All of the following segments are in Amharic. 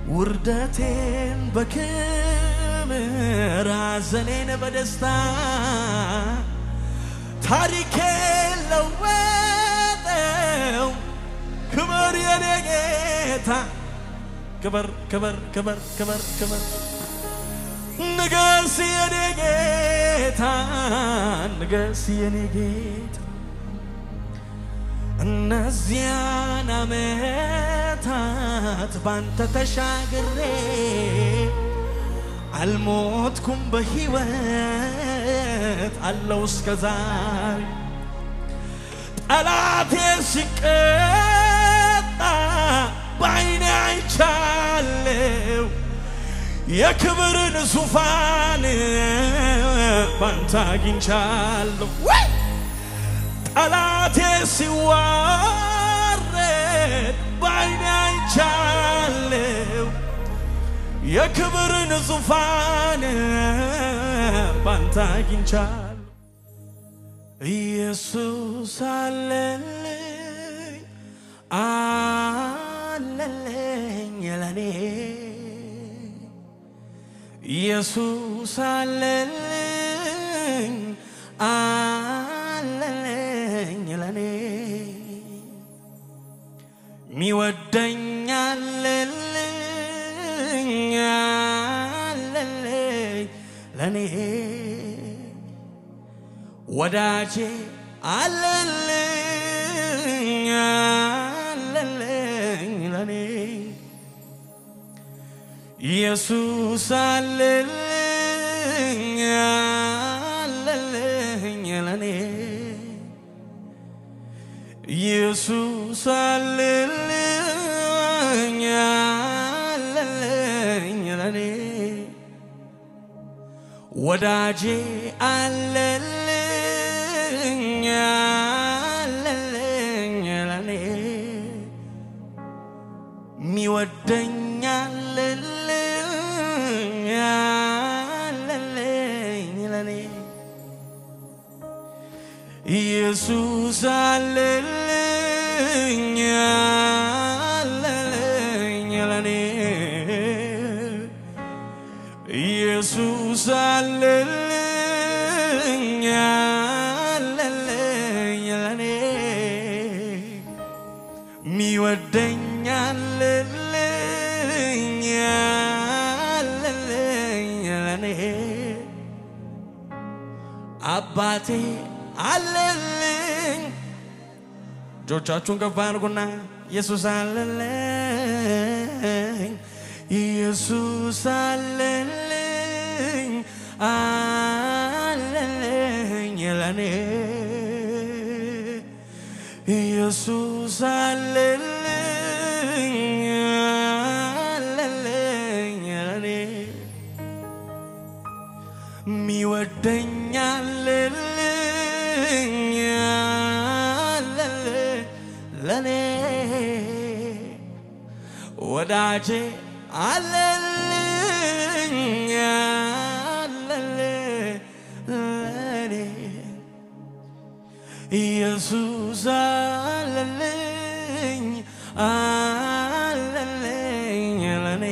ውርደቴን በክብር ሐዘኔን በደስታ ታሪኬን ለወጠው። ክበር የኔ ጌታ ክበር ክበር ክበር ክበር ክበር ንገስ የኔ ጌታ ንገስ የኔ ጌታ እነዚያን ዓመታት ባንተ ተሻግሬ አልሞትኩም በሕይወት አለው እስከ ዛሬ ጠላቴ ሲቀጣ በዓይኔ አይቻለው የክብርን ዙፋን ባንተ አግኝቻለሁ ወይ ጠላቴ ሲዋረድ በዓይኔ አይቻለው የክብርን ዙፋን ባንተ አግኝቻለሁ ኢየሱስ አለልኝ አለልኝ ለኔ ኢየሱስ አለልኝ አለልኝ ለኔ ሚወደኝ አለልኝ አለልኝ ለኔ ወዳጄ አለልኝ አለልኝ ለኔ ኢየሱስ አለልኝ አለልኝ ለኔ ኢየሱስ አለልኝ አለልኝ ለኔ ወዳጄ አለልኝ አለልኝ ለኔ ሚወደኝ አለልኝ አለልኝ ለኔ ኢየሱስ አለልኝ አለልኝ ለኔ ኢየሱስ አለልኝ አለልኝ ለኔ ሚወደኝ አለልኝ አለልኝ ለኔ አባቴ አለልኝ እጆቻችሁን ከፍ አድርጉና ኢየሱስ አለልኝ ኢየሱስ አለልኝ አለልኝ ለኔ ኢየሱስ አለልኝ አለልኝ ለኔ ሚወደኝ አለልኝ አለልኝ ለኔ ወዳጄ አለልኝ አለልኝ ለኔ ኢየሱስ አለልኝ አለልኝ ለኔ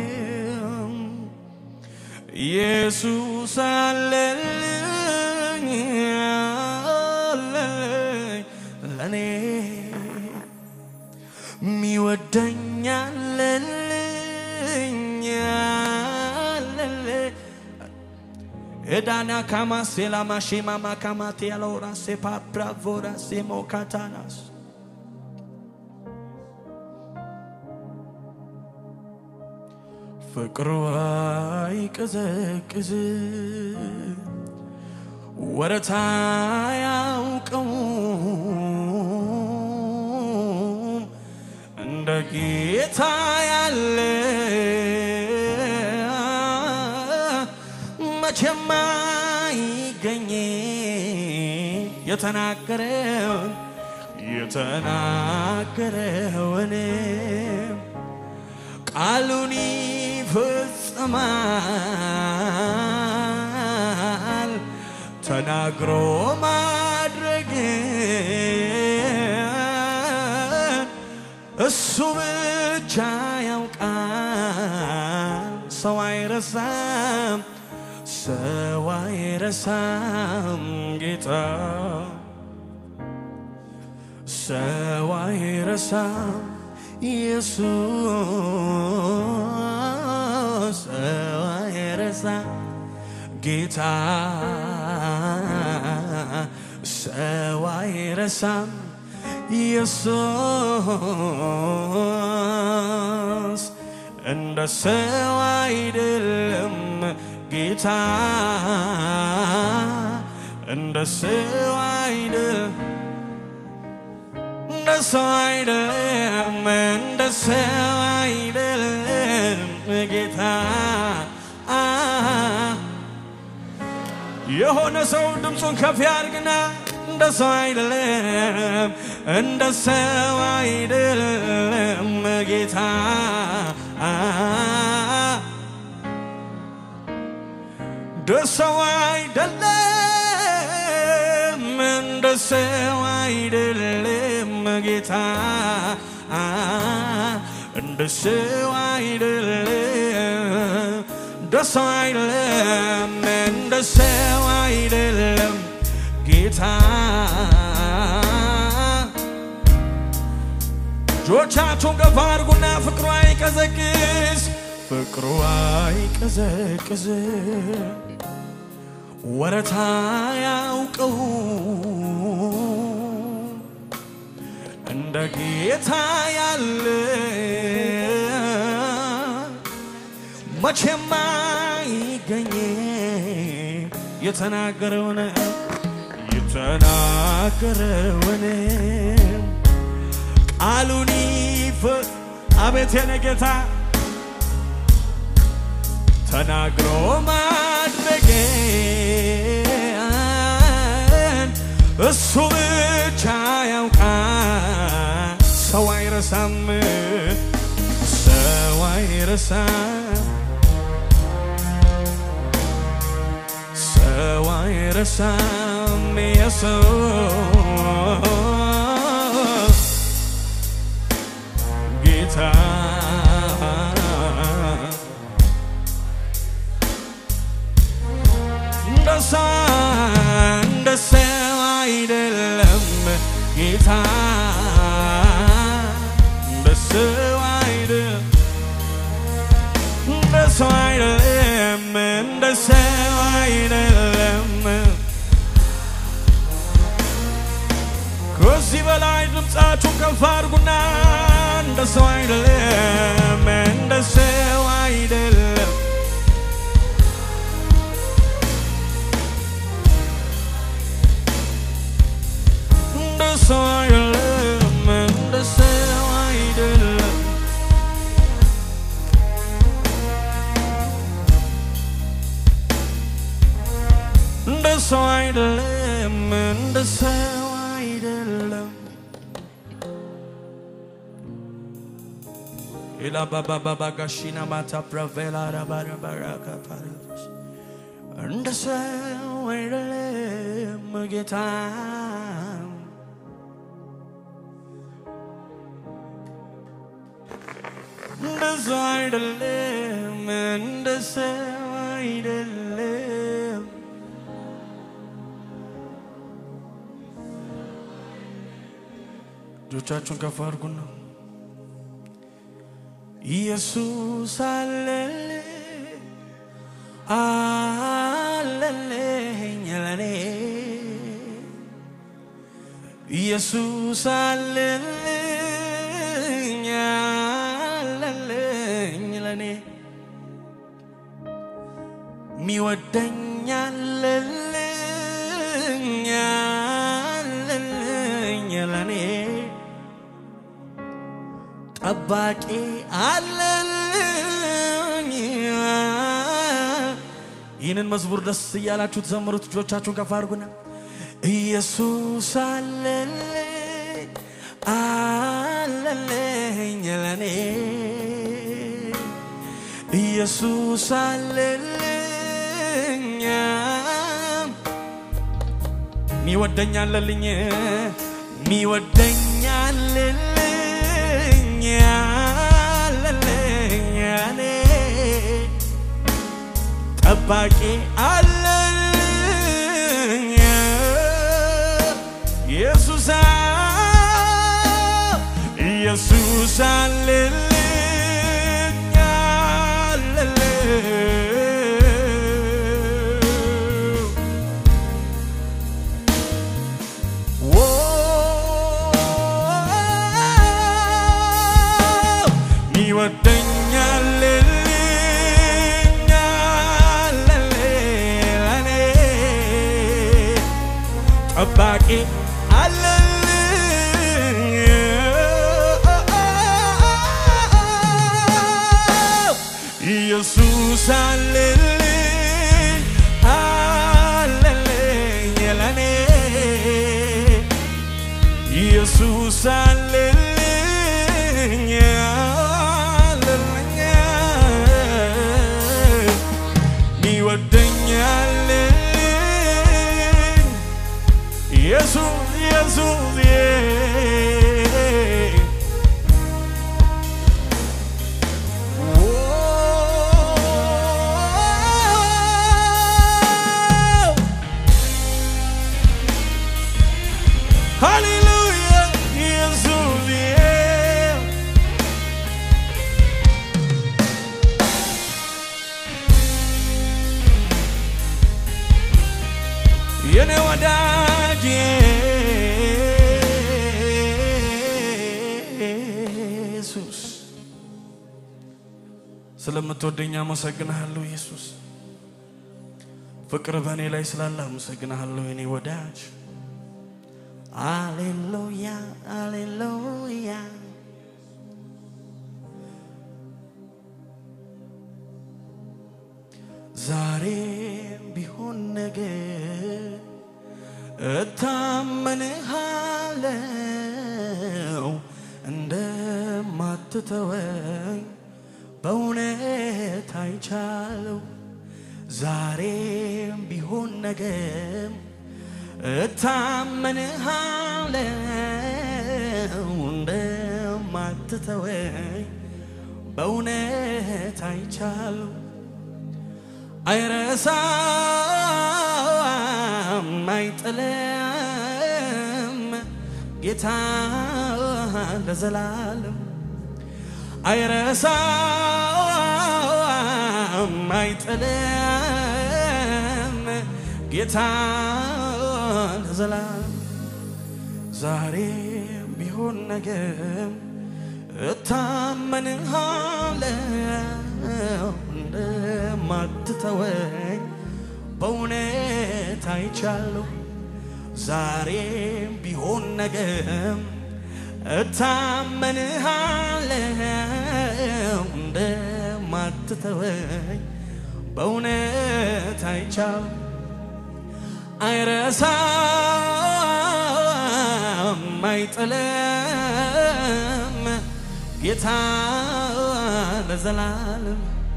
ኢየሱስ አለልኝ አለልኝ ለኔ ሚወደኝ አለልኝ አለልኝ ኤዳና ካማ ሴላማ ሼማማ ካማቴ ያለውራ ሴፓ ብራቮራ ሴሞ ካታናስ ፍቅሩ አይቀዘቅዝ ወረታ ያውቀውም እንደ ጌታ ያለ መቼም አይገኝ የተናገረውን የተናገረውን ቃሉን ይፈጽማል ተናግሮ ማድረግ እሱ ብቻ ያውቃል ሰው አይረሳም ሰው አይረሳም ጌታ ሰው አይረሳም ኢየሱስ ሰው አይረሳም ጌታ ሰው አይረሳም ኢየሱስ እንደ ሰው አይደለም ጌታ እንደ ሰው አይደለም እንደ ሰው አይደለም እንደ ሰው አይደለም ጌታ የሆነ ሰው ድምፁን ከፍ ያድርግና እንደ ሰው አይደለም እንደ ሰው አይደለም ጌታ እንደ ሰው አይደለም እንደ ሰው አይደለም ጌታ እንደ ሰው አይደለም እንደ ሰው አይደለም እንደ ሰው አይደለም ጌታ እጆቻችሁን ከፍ አድርጉና ፍቅሩ አይቀዘቅዝ ፍቅሩ አይቀዘቅዝ ወረታ ያውቀው እንደ ጌታ ያለ መቼም አይገኝ የተናገረውን የተናገረውን ቃሉን ይፍ አቤት የኔ ጌታ ተናግሮ ማድረጌን እሱ ብቻ ያውቃል። ሰው አይረሳም፣ ሰው አይረሳም፣ ሰው አይረሳም ኢየሱስ ጌታ እንደ ሰው እንደ ሰው አይደለም ጌታ እንደ ሰው አይደለም እንደ ሰው አይደለም እንደ ሰው አይደለም ከዚህ በላይ ድምፃችሁን ከፍ አድርጉና እንደ ሰው አይደለም እንደ ሰው አይደለም እንደ ሰው አይደለም እንደ ሰው አይደለም እንደ ሰው አይደለም እንደ ሰው አይደለም ኢላ ባባ ባባ ጋሺና ማታ ፕራቬላ ረባረባራካ ፓራቶስ እንደ ሰው አይደለም ጌታ እንደ ሰው አይደለም እንደ ሰው አይደለም እጆቻችሁን ከፍ አድርጉና ኢየሱስ አለልኝ አለልኝ ለኔ ኢየሱስ አለልኝ አለልኝ ለኔ ሚወደኝ አለልኝ አለልኝ ለኔ ጠባቂ አለልኝ። ይህንን መዝሙር ደስ እያላችሁ ትዘምሩት። እጆቻችሁን ከፍ አድርጉና ኢየሱስ አለልኝ አለልኝ ለኔ ኢየሱስ አለልኝ ሚወደኝ አለልኝ ሚወደኝ አለልኝ አለልኝ እኔ ጠባቂ አለኝ ኢየሱስ ኢየሱስ አለልኝ አለልኝ ይወደኛል ጠባቂ አለልኝ ኢየሱስ አለልኝ አለልኝ ለኔ ኢየሱስ አለልኝ አለልኝ ይወደኛል ኢየሱስ ኢየሱስ ሃሌሉያ ኢየሱስ የኔ ወዳጅ ኢየሱስ ስለምትወደኝ አመሰግንሃለሁ ኢየሱስ ፍቅር በእኔ ላይ ስላለ አመሰግንሃለሁ የኔ ወዳጅ አሌሉያ አሌሉያ ዛሬም ቢሆን ነገ እታመንሃለው እንደማትተወኝ በእውነት አይቻለው ዛሬም ቢሆን ነገም እታመንሃለው እንደማትተወኝ በእውነት አይቻለው አይረሳም አይጥልም ጌታ ለዘላለም አይረሳም አይጥልም ጌታ ለዘላለም ዛሬም ቢሆን ነገም እታመንሃለው እንደማትተወኝ በእውነት አይቻለሁ። ዛሬም ቢሆን ነገም እታመንሃለው እንደማትተወኝ በእውነት አይቻለሁ። አይረሳም አይጥልም ጌታ ለዘላለም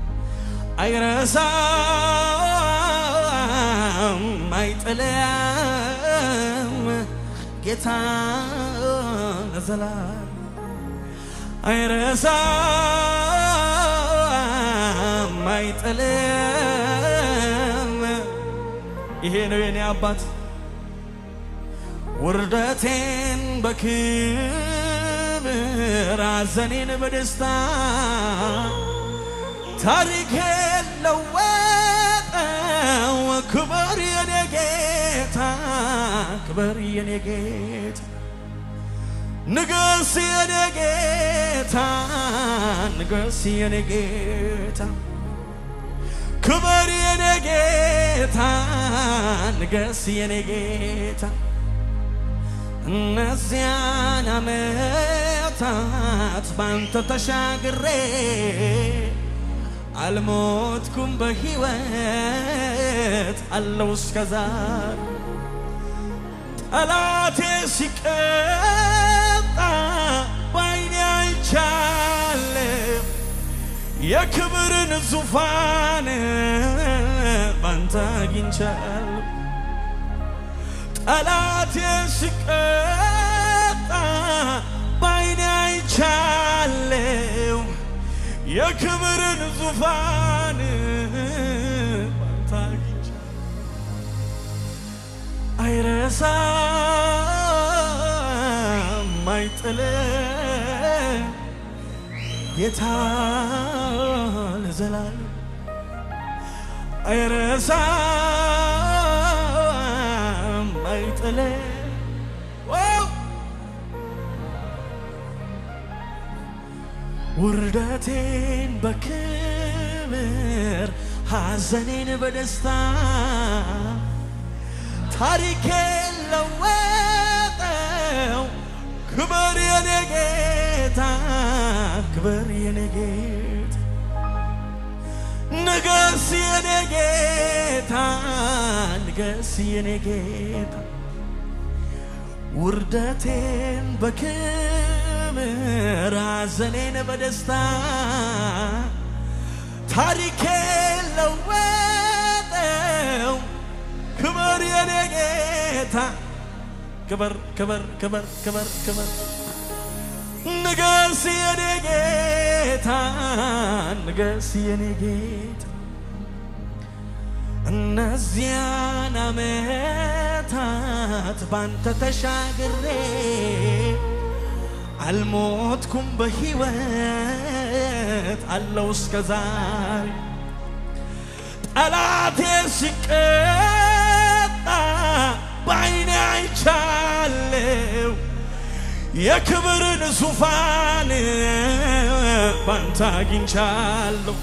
አይረሳም አይጥልም ጌታ ለዘላለም አይረሳም አይጥልም ይሄ ነው የኔ አባት ውርደቴን በክብር አዘኔን በደስታ ታሪኬን ለወጠው ክበር የኔ ጌታ ክበር የኔ ጌታ ንገስ የኔ ጌታ ንገስ የኔ ጌታ ክበር የኔ ጌታ ንገስ የኔ ጌታ እነዚያን ዓመታት ባንተ ተሻግሬ አልሞትኩም በሕይወት አለው እስከዛሬ ጠላቴ ሲቀጣ ባይኔ አይቻለሁ የክብርን ዙፋን ባንተ አግኝቻለሁ ጠላቴ ሲቀጣ ባይኔ አይቻለሁ የክብርን ዙፋን አይረሳም አይጥልም ጌታ ለዘላለም አይረሳም አይጥልም ዋው! ውርደቴን በክብር ሐዘኔን በደስታ ታሪኬን ለወጠው ክብር የኔ ጌታ ክብር የኔ ጌታ ንገስ የኔ ጌታ ንገስ የኔ ጌታ ውርደቴን በክብር ሐዘኔን በደስታ ታሪኬን ለወጠው ክብር የኔ ጌታ ክብር ክብር ክብር ክብር ክብር ንገስ የኔ ጌታ ንገስ የኔ ጌታ እነዚያን ዓመታት ባንተ ተሻግሬ አልሞትኩም በሕይወት አለው እስከ ዛሬ ጠላቴ ሲቀጣ በዓይኔ አይቻለው የክብርን ዙፋን ባንተ አግኝቻለሁ።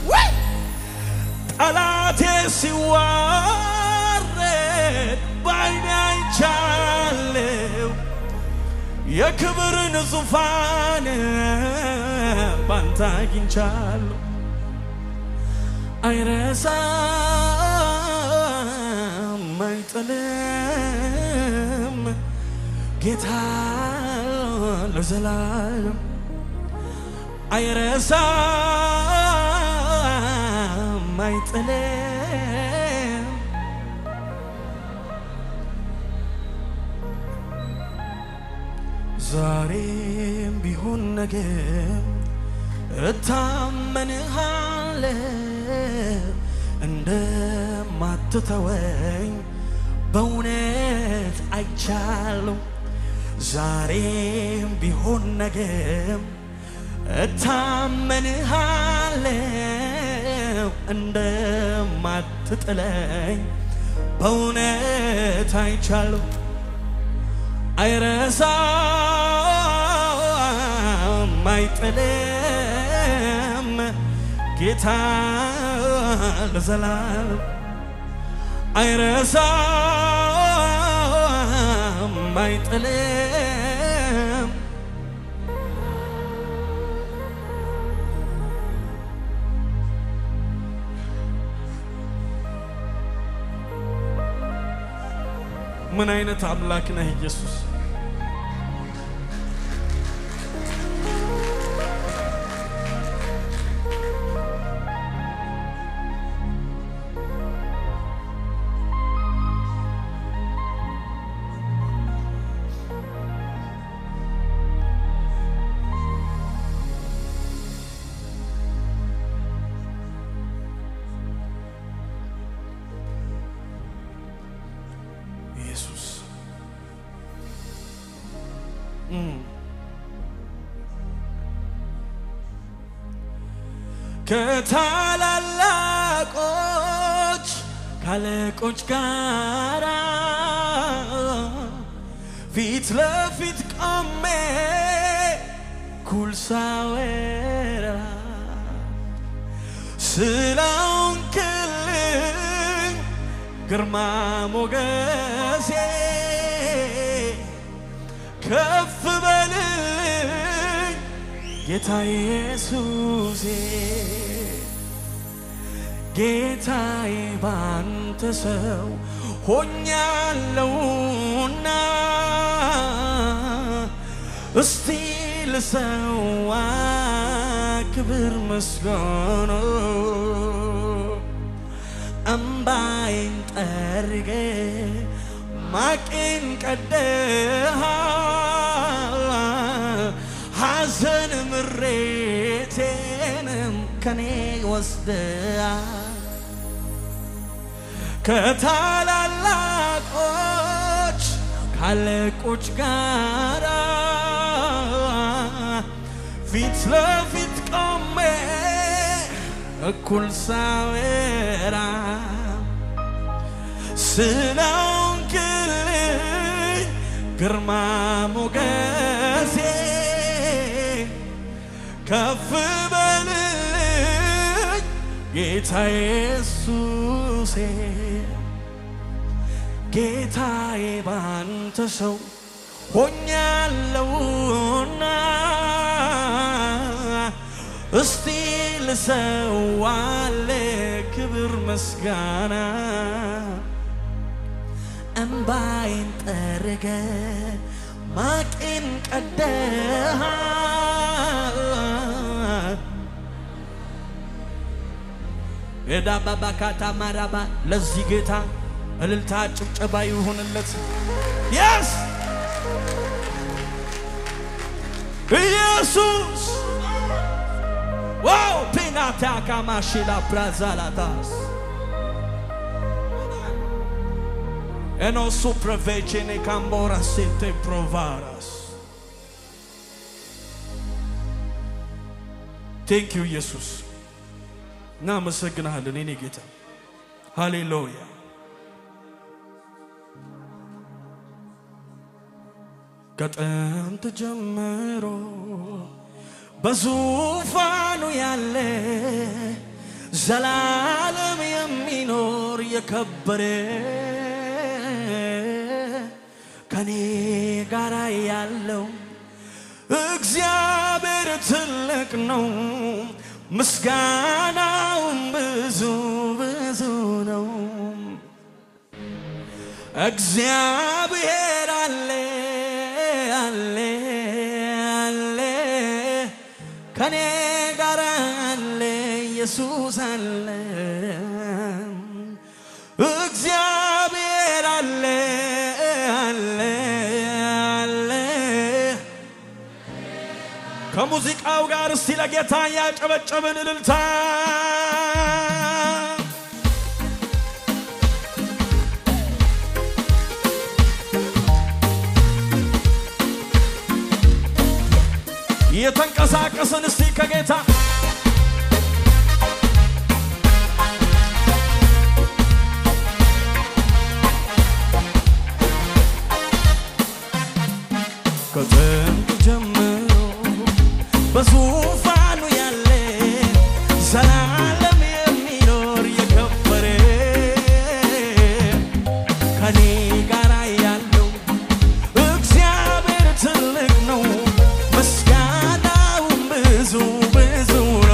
ጠላቴ ሲዋረድ በዓይኔ አይቻለው የክብርን ዙፋን ባንተ አግኝቻለሁ። አይረሳም አይጥልም ጌታ ለዘላለም አይረሳም አይጥልም ዛሬም ቢሆን ነገም እታመንሃለሁ እንደማትተወኝ በእውነት አይቻለሁ። ዛሬም ቢሆን ነገም እታመንሃለሁ እንደማትጥለኝ በእውነት አይቻለሁ። አይረሳም አይጥልም ጌታ ለዘላለም አይረሳም አይጥልም ምን አይነት አምላክ ነህ ኢየሱስ ኢየሱስ እም። ከታላላቆች ካለቆች ጋራ ፊት ለፊት ቆሜ ኩል ሳወራ ስለሆንክልኝ ግርማ ሞገሴ ከፍ በልልኝ ጌታ ኢየሱሴ ጌታዬ ባንተ ሰው ሆኛለሁና እስቲ ልሰዋ ክብር ምስጋና እምባዬን ጠርጌ ማቄን ቀደሃ ሐዘን ምሬቴንም ከኔ ወስደሃ ከታላላቆች አለቆች ጋራ ፊት ለፊት ቆሜ እኩል ሳወራ ስለሆንክልኝ ግርማ ሞገሴ ከፍ በልልኝ ጌታ ኢየሱሴ ጌታዬ ባንተ ሰው ሆኛለሁና እስቲ ልሰዋለ ክብር ምስጋና እምባይን ጠርገ ማቄን ቀደሃ የዳባባካታ ማራባ ለዚህ ጌታ እልልታ ጭብጨባ ይሁንለት። የስ ኢየሱስ ዋው ፔናታ ካማሽላ ብራዛላታስ ኤኖ ሱፕረቬቼኔ ካምቦራ ሴቴ ፕሮቫራስ ቴንክ ዩ ኢየሱስ እናመሰግናለን የኔ ጌታ ሃሌሉያ ከጥንት ጀምሮ በዙፋኑ ያለ ዘላለም የሚኖር የከበረ ከኔ ጋር ያለው እግዚአብሔር ትልቅ ነው፣ ምስጋናውም ብዙ ብዙ ነው። እግዚአብሔር አለ አለ አለ ከኔ ጋር አለ ኢየሱስ አለ እግዚአብሔር አለ አለ አለ ከሙዚቃው ጋር እስቲ ለጌታ ያጨበጨብን እልልታ የተንቀሳቀስን እስቲ ከጌታ ከጥንት ጀምሮ በዙፋኑ ያለ ዘላለም የሚኖር የከበረ ከኔ ጋር ያለው እግዚአብሔር ትልቅ ነው፣ ምስጋናውም ብዙ ብዙ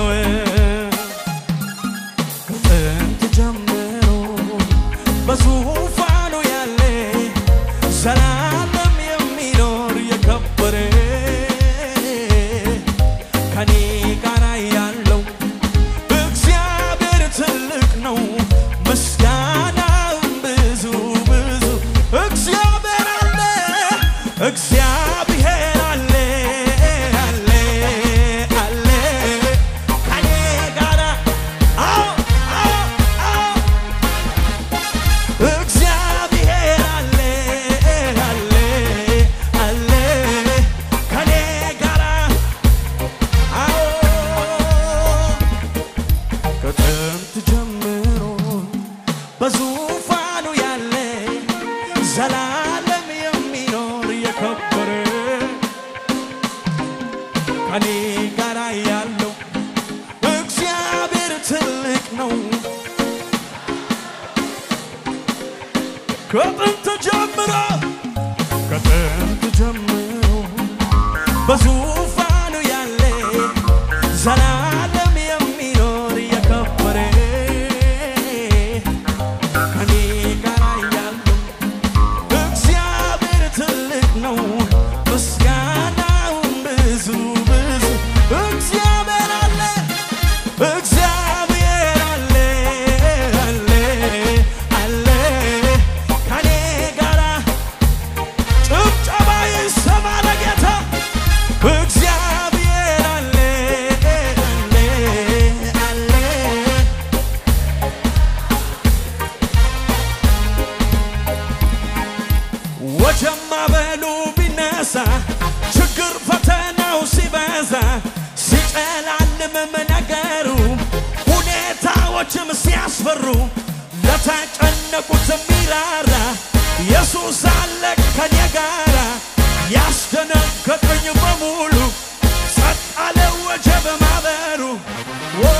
ነገሩ ሁኔታዎችም ሲያስፈሩ ለተጨነቁት የሚራራ ኢየሱስ አለ ከኔ ጋራ ያስደነገጠኝ በሙሉ ጸጥ አለ ወጀብ ማበሩ ኦ፣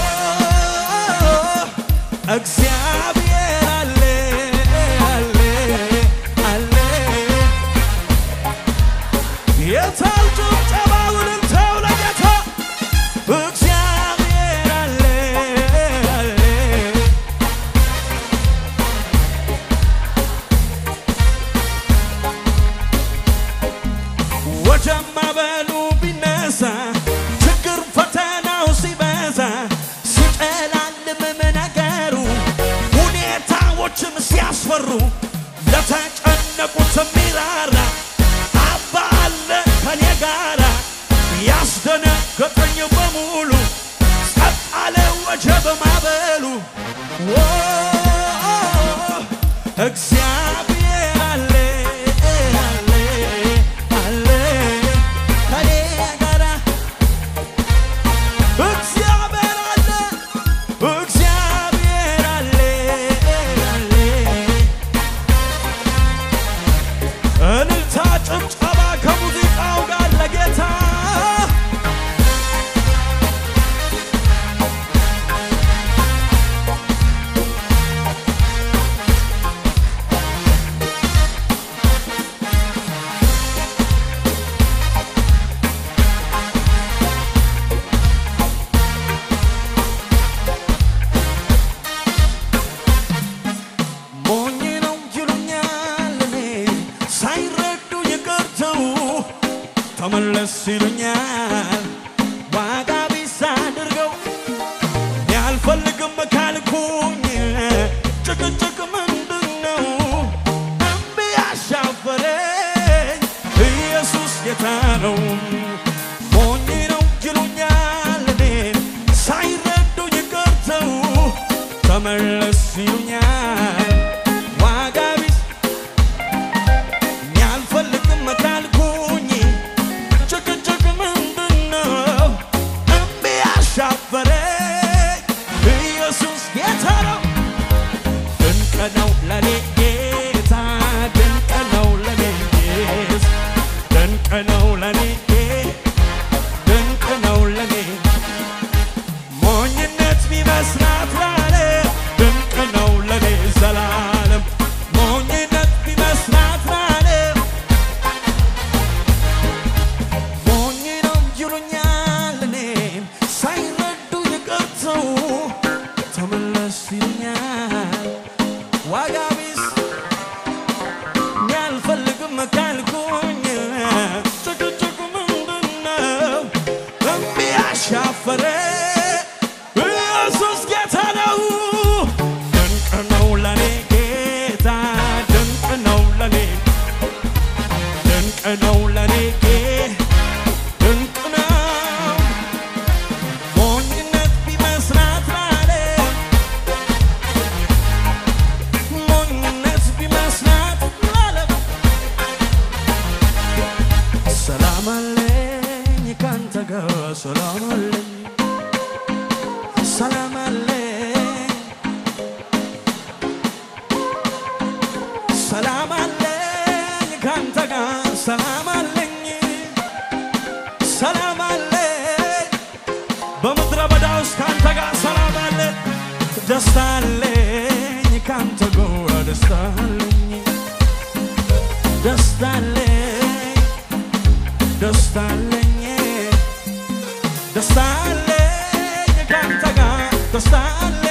እግዚአብሔር አለ አለ አለ የታል ጭብጨባውን ተው ለጌታ እግዚአብሔር አለ አለ ወጀማ በሉ ቢነሳ ችግር ፈተናው ሲበዛ ሲጨላልምም ነገሩ ሁኔታዎችም ሲያስፈሩ ለተጨነቁት የሚራራ አባ አለ ከኔ ጋራ ያስደነገጠኝ በሙሉ ጸጥ አለ ወጀብ ማበሉ ኦ፣ እግዚአብሔር አለ አለ አለ ከኔ ጋራ እግዚአብሔር አለ እግዚአብሔር አለ አለ እልልታ ጭብጨባ ከሙዚቃው ጋር ለጌታ ሞኝ ነው ይሉኛል እኔ ሳይረዱ ይቅርተው ተመለስ ይሉኛል ዋጋ ቢስ አድርገው እኔ አልፈልግም ካልኩኝ ጭቅጭቅ ምንድን ነው እምቢ ያሻፈረኝ ኢየሱስ ጌታ ነው ሞኝ ነው ይሉኛል እኔን ሳይረዱ ይቅርተው ተመለስ ይሉኛል ዋጋ ቢስ እኔ አልፈልግም ካልኩኝ ጭቅጭቅ ምንድን ነው እምቢ ያሻፈረኝ ኢየሱስ ጌታ ነው ድንቅ ነው ለኔ ጌታ ድንቅ ነው ለኔ ጌታ ድንቅ ነው ለኔ ድንቅ ነው ለኔ ሞኝነት ቢመስላት ላለ ድንቅ ነው ለኔ ዘላለም ሞኝነት ቢመስላት ላለ ሞኝ ነው ይሉኛል እኔን ሳይረዱ ይቅርተው ተመለስ ይሉኛል ዋጋ ቢስ እኔ አልፈልግም ካልኩኝ ጭቅጭቅ ምንድን ነው እምቢ ያሻፈረ ኢየሱስ ጌታ ነው ድንቅ ነው ለኔ ጌታ ድንቅ ነው ለኔ ድንቅ ነው ለኔ ጌታ ድንቅ ነው ሞኝነት ቢመስላት ላለም ሞኝነት ቢመስላት ላለም ሰላም አለኝ ካንተ ጋር ሰላም አለኝ ሰላም አለኝ ሰላም አለኝ ካንተ ጋር ሰላም አለኝ ሰላም አለኝ በምድረ በዳ ውስጥ ካንተ ጋር ሰላም አለ ደስታ አለኝ ካንተ ጋር ደስታ አለኝ ደስታ አለኝ ደስታ አለኝ ደስታ አለኝ ካንተ ጋር ደስታ አለኝ